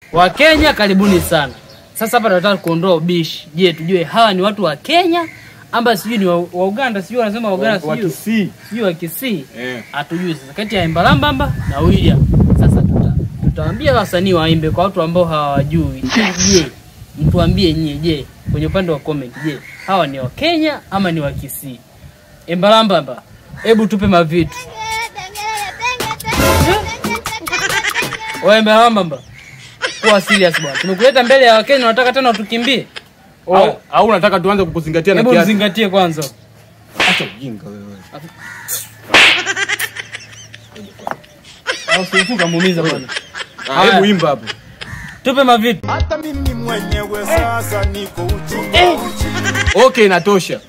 Wakenya karibuni sana. Sasa hapa tunataka kuondoa ubishi. Je, tujue hawa ni watu wa Kenya ama sijui ni wa, wa Uganda, sijui wanasema wa Uganda, Wa sijui Kisii. sijui wa Kisii. Eh. Hatujui sasa kati ya Embalambamba na William. Sasa tuta tutawaambia wasanii waimbe kwa watu ambao hawajui. Je, mtuambie nyie, je, kwenye upande wa comment, je, hawa ni wa Kenya ama ni wa Kisii? Embalambamba, hebu tupe mavitu. Wewe Embalambamba, kuwa serious bwana. Tumekuleta mbele ya Wakenya, unataka tena utukimbie? Au, au unataka tuanze kukuzingatia na Hebu kiasi? mzingatie kwanza. Acha ujinga wewe. Au si ukamuumiza bwana. Ah, Haya. Hebu imba hapo. Tupe mavitu. hata mimi mwenyewe sasa niko uchi uchi. Okay, inatosha.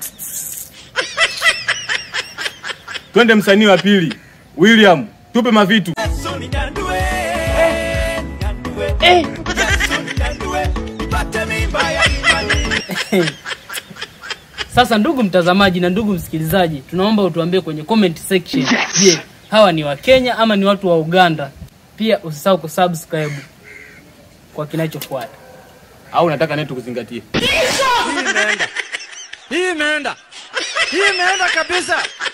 Twende msanii wa pili. William, tupe mavitu. Yesu ninyandue, ninyandue. Yesu ninyandue, nipate mimba ya imani. Sasa ndugu mtazamaji na ndugu msikilizaji, tunaomba utuambie kwenye comment section. Je, hawa ni wa Kenya ama ni watu wa Uganda? Pia usisahau kusubscribe kwa kinachofuata. Au unataka naye tukuzingatie? Hii imeenda. Hii imeenda. Hii imeenda kabisa.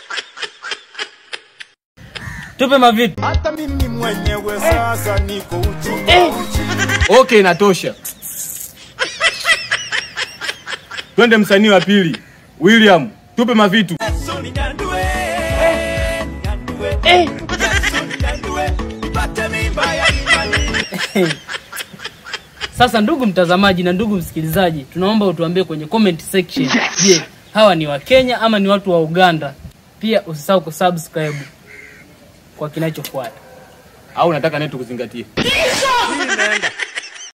Tupe mavitu. Hata mimi mwenyewe sasa niko uchi uchi. Okay, inatosha. Twende msanii wa pili. William, tupe mavitu. Yesu ninyandue, ninyandue. Yesu ninyandue, nipate mimba ya imani. Sasa ndugu mtazamaji na ndugu msikilizaji, tunaomba utuambie kwenye comment section. Je, hawa ni wa Kenya ama ni watu wa Uganda? Pia usisahau kusubscribe kwa kinachofuata. Au unataka naye tukuzingatie? Hii imeenda.